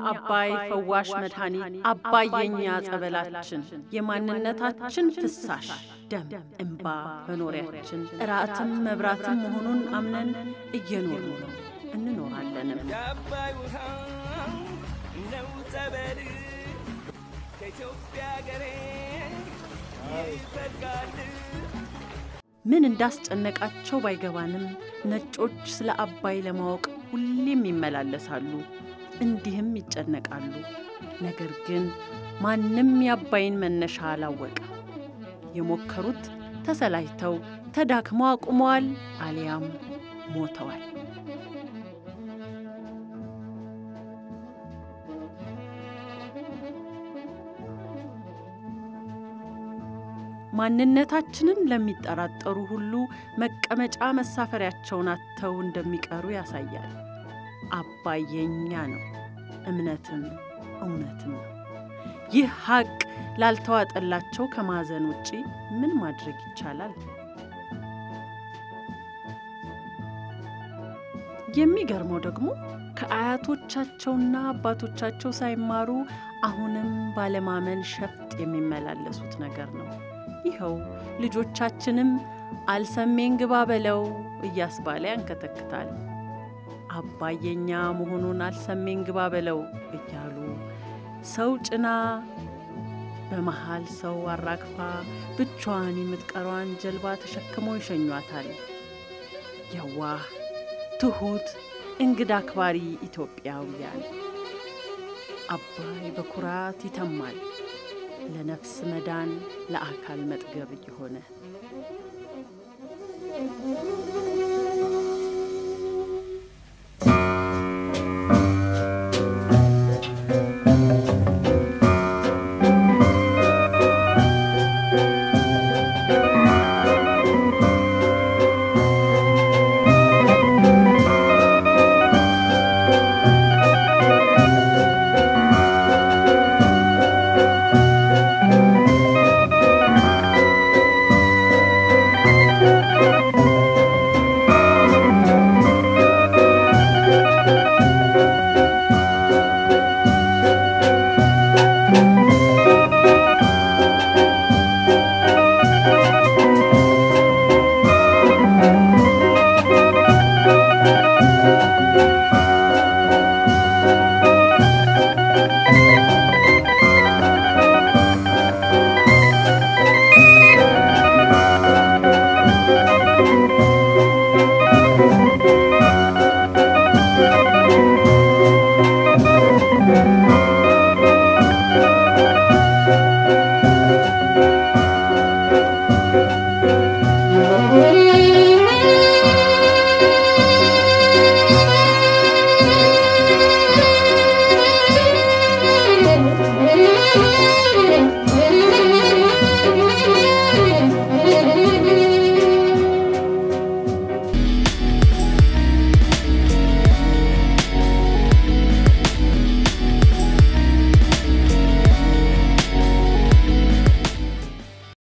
አባይ ፈዋሽ መድኃኒት፣ አባይ የኛ ጸበላችን፣ የማንነታችን ፍሳሽ ደም እምባ መኖሪያችን፣ እራትም መብራትም መሆኑን አምነን እየኖሩ ነው እንኖራለንም። የአባይ ውሃ ነው ጸበል ከኢትዮጵያ ገሬ ይፈልጋል ምን እንዳስጨነቃቸው ባይገባንም ነጮች ስለ አባይ ለማወቅ ሁሌም ይመላለሳሉ፣ እንዲህም ይጨነቃሉ። ነገር ግን ማንም የአባይን መነሻ አላወቀ። የሞከሩት ተሰላጅተው ተዳክመው አቁመዋል፣ አሊያም ሞተዋል። ማንነታችንን ለሚጠራጠሩ ሁሉ መቀመጫ መሳፈሪያቸውን አጥተው እንደሚቀሩ ያሳያል። አባይ የኛ ነው፣ እምነትም እውነትም ነው። ይህ ሀቅ ላልተዋጠላቸው ከማዘን ውጪ ምን ማድረግ ይቻላል? የሚገርመው ደግሞ ከአያቶቻቸውና አባቶቻቸው ሳይማሩ አሁንም ባለማመን ሸፍጥ የሚመላለሱት ነገር ነው። ይኸው ልጆቻችንም አልሰሜን ግባ በለው እያስባለ ያንከተክታል። አባይ የኛ መሆኑን አልሰሜን ግባ በለው እያሉ ሰው ጭና በመሃል ሰው አራግፋ ብቻዋን የምትቀሯን ጀልባ ተሸክመው ይሸኟታል። የዋህ ትሑት እንግዳ አክባሪ ኢትዮጵያውያን አባይ በኩራት ይተማል ለነፍስ መዳን ለአካል መጥገብ እየሆነ